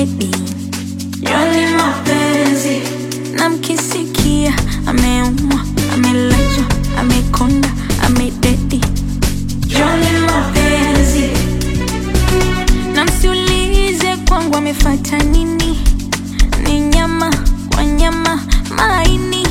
amededi yoni mapenzi na mkisikia ameumwa amelazwa amekonda amededi yoni mapenzi na msiulize kwangu amefata nini ni nyama kwa nyama maini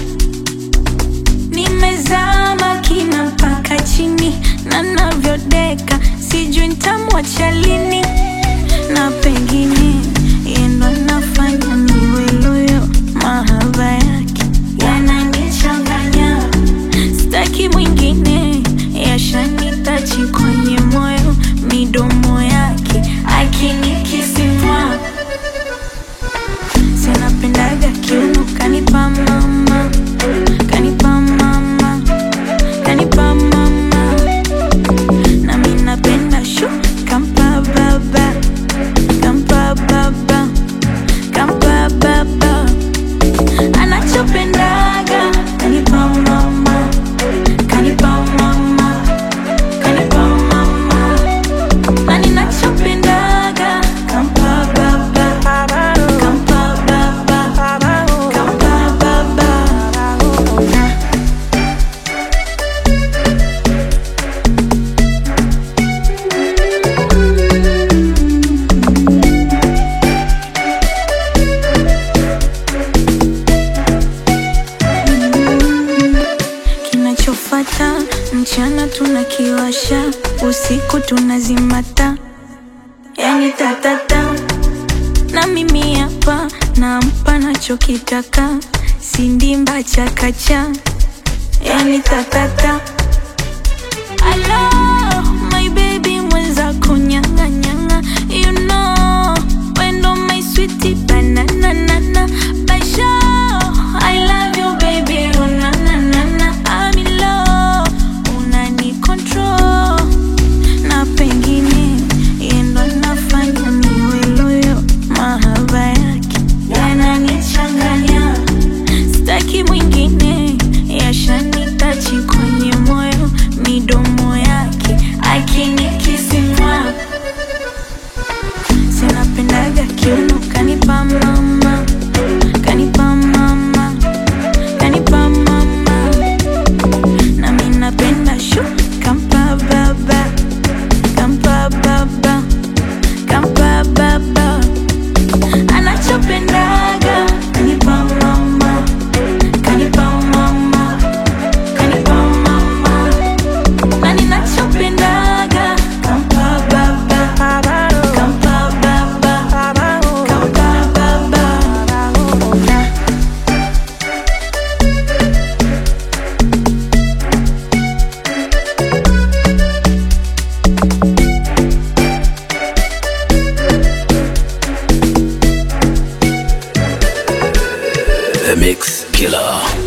nimezama kina mpaka chini na navyodeka sijui ntamwacha lini na pengine yendo nafanya niwe loyo mahaba yake yananichanganya staki mwingine yashanitachi kwenye moyo midomo yake akinikisimwa sinapendaga kiuno kanipa mama kanipa mama kanipa mama na mi napenda shu kampa baba kampa baba kampa baba anachopendaga kanipa mama kanipa mama kanipa mama na ninachopendaga kampa baba kampa baba kampa baba kinachofata mchana tunakiwasha usiku tunazimata yani tatata na mimi hapa nampa nachokitaka sindimba chakacha yani tatata Hello, my baby mwenzako nyanga nyanga you know wendo my sweetie banana nana Basho, I love you baby oh na na na na I'm in love unani control na pengine yendo nafanya niwe loyo mahaba yake yananichanganya staki mwingine yashanitachi kwenye moyo midomo yake akinikisimwa sinapendaga kiuno kanipa mama kanipa mama kanipa mama na mi napenda shu kampa baba kampa baba kampa baba anachopendaga kanipa mama kanipa mama kanipa mama na ninachopendaga kampa baba kampa baba kampa baba The Mix Killer.